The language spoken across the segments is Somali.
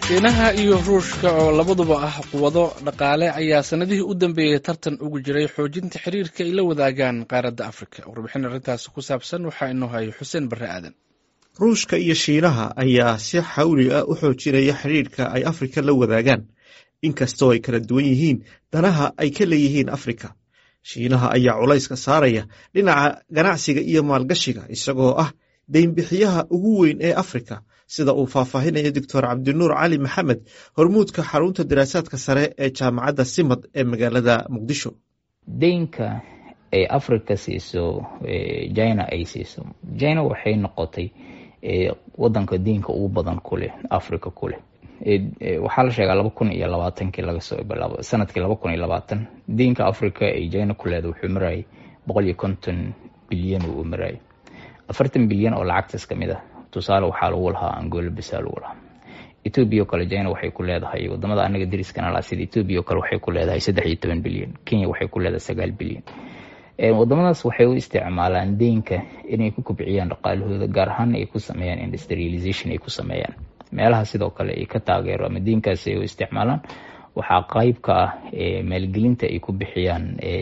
shiinaha iyo ruushka oo labaduba ah quwado dhaqaale ayaa sanadihii u dambeeyey tartan ugu jiray xoojinta xiriirka ay la wadaagaan qaaradda afrika warbixin arrintaasi ku saabsan waxaa inoo hayo xuseen barre aadan ruushka iyo shiinaha ayaa si xawli ah u xoojinaya xiriirka ay afrika la wadaagaan inkastoo ay kala duwan yihiin danaha ay ka leeyihiin afrika shiinaha ayaa culayska saaraya dhinaca ganacsiga iyo maalgashiga isagoo ah deynbixiyaha ugu weyn ee afrika sida uu faahfaahinayo doctor cabdinuur cali maxamed hormuudka xarunta daraasaadka sare ee jaamacadda simad ee magaalada muqdisho deynka ay africa siiso china ay siiso china waxay noqotay wadanka deynka ugu badan kuleh africa kuleh waxaa la sheegaa laba kun iyo labaatankii lagasoo bilaabo sanadkii laba kun iyo labaatan deynka africa ay china ku leeda wuxuu marayay boqol iyo konton bilyan uu marayay afartan bilyan oo lacagtaas kamid ah tusaale waxaa lagu lahaa angola bisa lagu lahaa ethoobia oo kale china waxay ku leedahay wadamada anaga dariskana laha sida ethoobia oo kale waxay ku leedahay saddex iyo toban bilyan kenya waxay ku leedahay sagaal bilyan wadamadaas waxay u isticmaalaan deynka inay ku kobciyaan dhaqaalahooda gaar ahaan ay ku sameeyaan industrialization ay ku sameeyaan meelaha sidoo kale ay ka taageero ama deynkaasi ay u isticmaalaan waxaa qeyb ka ah maalgelinta ay ku bixiyaan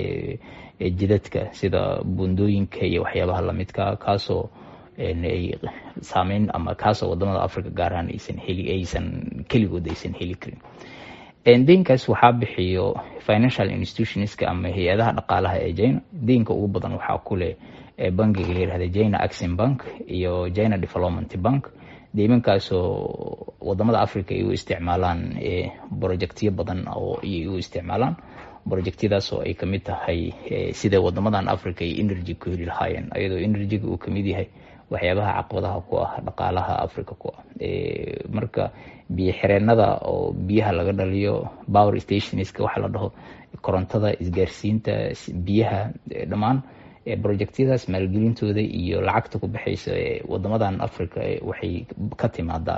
jidadka sida bundooyinka iyo waxyaabaha lamidka kaasoo ay saameyn ama kaasoo wadamada africa gaar ahaan aysan heli aysan keligood aysan heli karin deynkaas waxaa bixiyo financial institutionska ama hay-adaha dhaqaalaha ee china deynka ugu badan waxaa kuleh bankiga la yirahda china axin bank iyo china development bank deymankaasoo wadamada africa ay u isticmaalaan projectyo badan oo ay u isticmaalaan projectyadaas oo ay kamid tahay sida wadamadan africa ay energy ku heli lahaayeen ayadoo energyga uu kamid yahay waxyaabaha caqabadaha ku ah dhaqaalaha africa ku ah marka biyo xireenada oo biyaha laga dhaliyo power stationska waxa la dhaho korontada isgaarsiinta biyaha dhammaan projectyadaas maalgelintooda iyo lacagta ku baxaysa wadamadan africa waxay ka timaadaa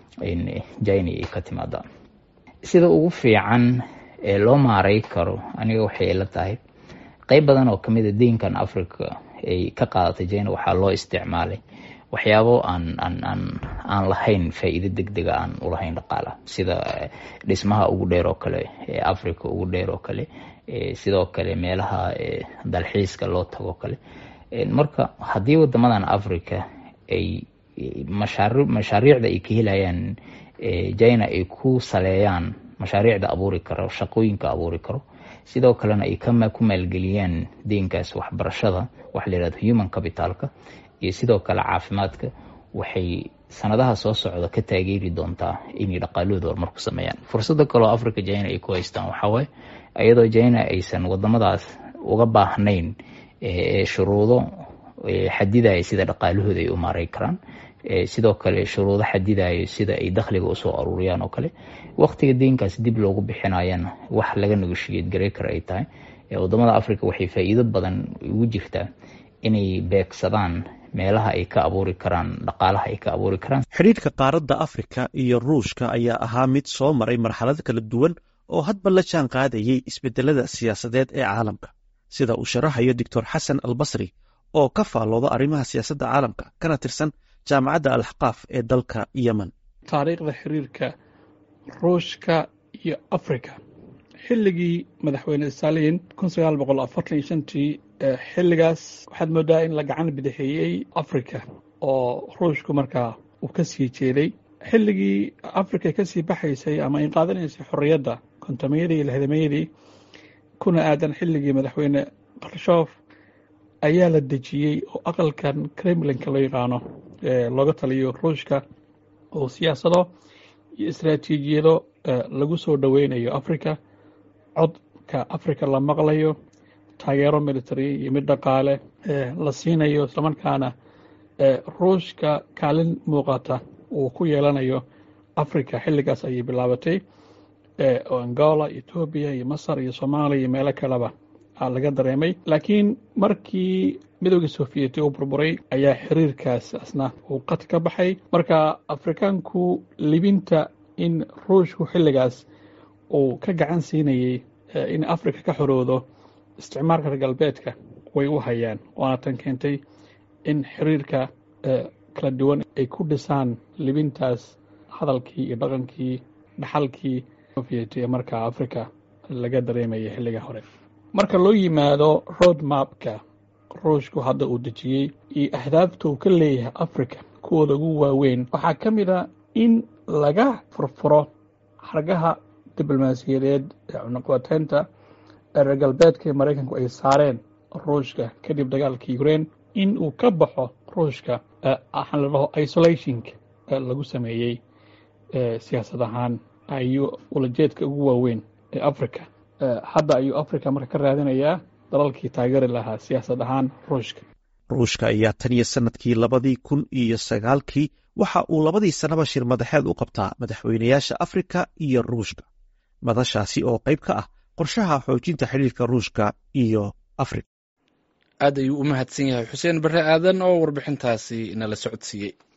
china ay ka timaadaa sida ugu fiican ee loo maaray karo aniga waxay la tahay qeyb badan oo kamid a deynkan africa ay ka qaadatay china waxaa loo isticmaalay waxyaabo aan aan aan aan lahayn faa-iido deg dega aan ulahayn dhaqaalaha sida dhismaha ugu dheer oo kale ee africa ugu dheer oo kale sidoo kale meelaha dalxiiska loo tago kale marka haddii wadamadan africa ay mashaari mashaariicda ay ka helayaan china ay ku saleeyaan mashaariicda abuuri karo shaqooyinka abuuri karo sidoo kalena ay ku maalgeliyaan deynkaas waxbarashada waxa la yihahdo human capitalka iyo sidoo kale caafimaadka waxay sanadaha soo socda ka taageeri doontaa inay dhaqaalahooda horumar ku sameeyaan fursada kaleo africa china ay ku haystaan waxawaaye iyadoo china aysan wadamadaas uga baahnayn shuruudo xadidaya sida dhaqaalahooda ay u maaray karaan sidoo kale shuruudo xadidayo sida ay dakhliga usoo aruuriyaan oo kale waqtiga deynkaas dib loogu bixinayana wax laga negoshiyad garay kara ay tahay wadamada africa waxay faa-iido badan ugu jirtaa inay beegsadaan meelaha ay ka abuuri karaan dhaqaalaha ay ka abuuri karaan xidhiirka qaaradda afrika iyo ruushka ayaa ahaa mid soo maray marxalad kala duwan oo hadba la jaan qaadayay isbedelada siyaasadeed ee caalamka sida uu sharaxayo doctor xasan albasri oo ka faallooda arrimaha siyaasadda caalamka kana tirsan jaamacadda alxaqaaf ee dalka yemen taariikhda xiriirka ruushka iyo africa xilligii madaxweyne stalin kun sagaal boqol afartan iyo shantii xilligaas waxaad moodaa in la gacan bidixeeyey africa oo ruushku markaa uu ka sii jeeday xilligii africa kasii baxaysay ama ay qaadanaysay xorriyadda kontomayadii iyo lixdamayadii kuna aadan xilligii madaxweyne karshof ayaa la dejiyey oo aqalkan kremlinka loo yaqaano looga taliyo ruushka oo siyaasado iyo istaraatiijiyado lagu soo dhoweynayo africa codka africa la maqlayo taageero military iyo mid dhaqaale la siinayo islamarkaana ruushka kaalin muuqata uu ku yeelanayo africa xilligaas ayay bilaabatay oo angola etoobiya iyo masar iyo soomaaliya iyo meelo kaleba laga dareemay laakiin markii midowgii sofiyeeti uu burburay ayaa xiriirkaas asna uu qad ka baxay marka afrikaanku libinta in ruushku xilligaas uu ka gacan siinayay in africa ka xoroodo isticmaalka reer galbeedka way u hayaan waana tan keentay in xiriirka kala duwan ay ku dhisaan libintaas hadalkii iyo dhaqankii dhaxalkii soviet ee markaa africa laga dareemaya xilliga hore marka loo yimaado road mapka ruushku hadda uu dejiyey iyo ahdaafta uu ka leeyahay africa kuwooda ugu waaweyn waxaa ka mid a in laga furfuro xargaha diblomaasiyadeed ee cunaqabateynta ee reer galbeedka ee maraykanku ay saareen ruushka kadib dagaalka ukraine in uu ka baxo ruushka waxaan la dhaho isolationka lagu sameeyey siyaasad ahaan ayuu ulajeedka ugu waaweyn ee africa hadda ayuu africa marka ka raadinayaa dalalkii taageeri lahaa siyaasad ahaan ruushka ruushka ayaa tan iyo sanadkii labadii kun iyo sagaalkii waxa uu labadii sannaba shir madaxeed u qabtaa madaxweynayaasha afrika iyo ruushka madashaasi oo qayb ka ah qorshaha xoojinta xidhiirka ruushka iyo afrika aad ayuu u mahadsan yahay xuseen barre aadan oo warbixintaasi nala socodsiiyey